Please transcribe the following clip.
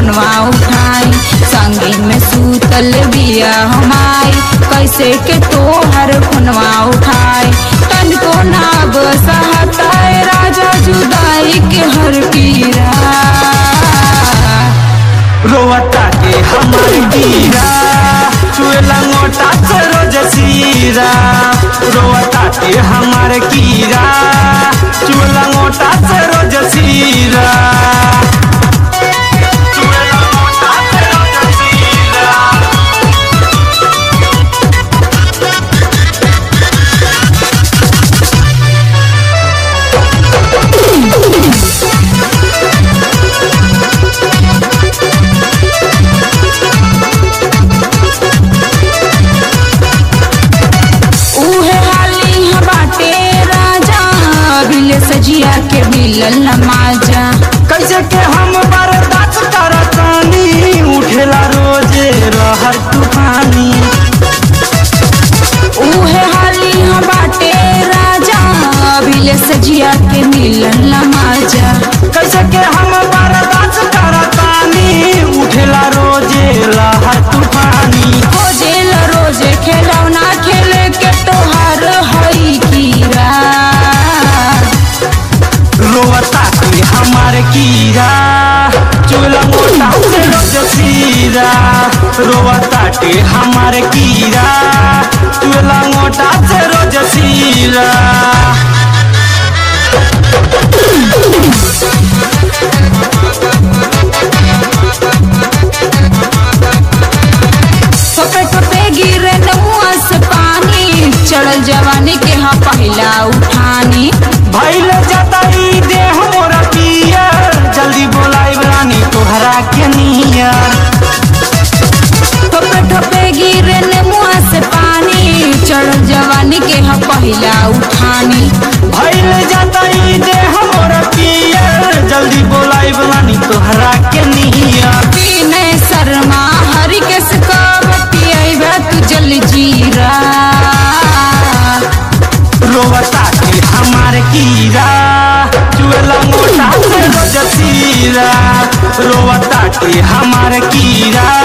फोनवा उठाई संगे में सूतल बिया हमाई कैसे के तोहर फोनवा उठाई तन को नाब सहताए राजा जुदाई के हर पीरा रोवता के हमर कीरा चुएला मोटा से रोज सीरा रोवता के हमर कीरा चुएला मोटा से रोज सीरा चुएला मोटा से रोज सीरा उहे हाली ह बाटे राजा बिल सजिया के मिलल नमाजा कैसे के हम बर्दाश्त करतानी उठेला रोजे रहर तूफानी उहे हाली ह बाटे राजा बिल सजिया के मिलल नमाजा कैसे के हम बर्दाश्त करतानी उठेला रोजे लहर तूफानी खोजेल रोजे खेलौना खेले के तोहार हई कीरा रोवता के हमार कीरा चूला मोटा से रोज सीरा रोवता के हमार कीरा चूला मोटा से रोज सीरा ठोपे ठोपे गिरे नमुआ से पानी चढ़ल जवानी के हाँ पहला उठानी भइल जाता ई देह मोरा पियर जल्दी बोलाई रानी तोहरा के नियर ठोपे ठोपे गिरे नमुआ से पानी चढ़ल जवानी के हाँ पहला उठानी भइल जाता ई देह मोरा पियर जल्दी बोलाई रानी तोहरा के नियर पीने शर्मा हरि के सकब पियबे तू जल जीरा रोवता के हमार कीरा चुएला मोटा से रोज सीरा रोवता के हमार कीरा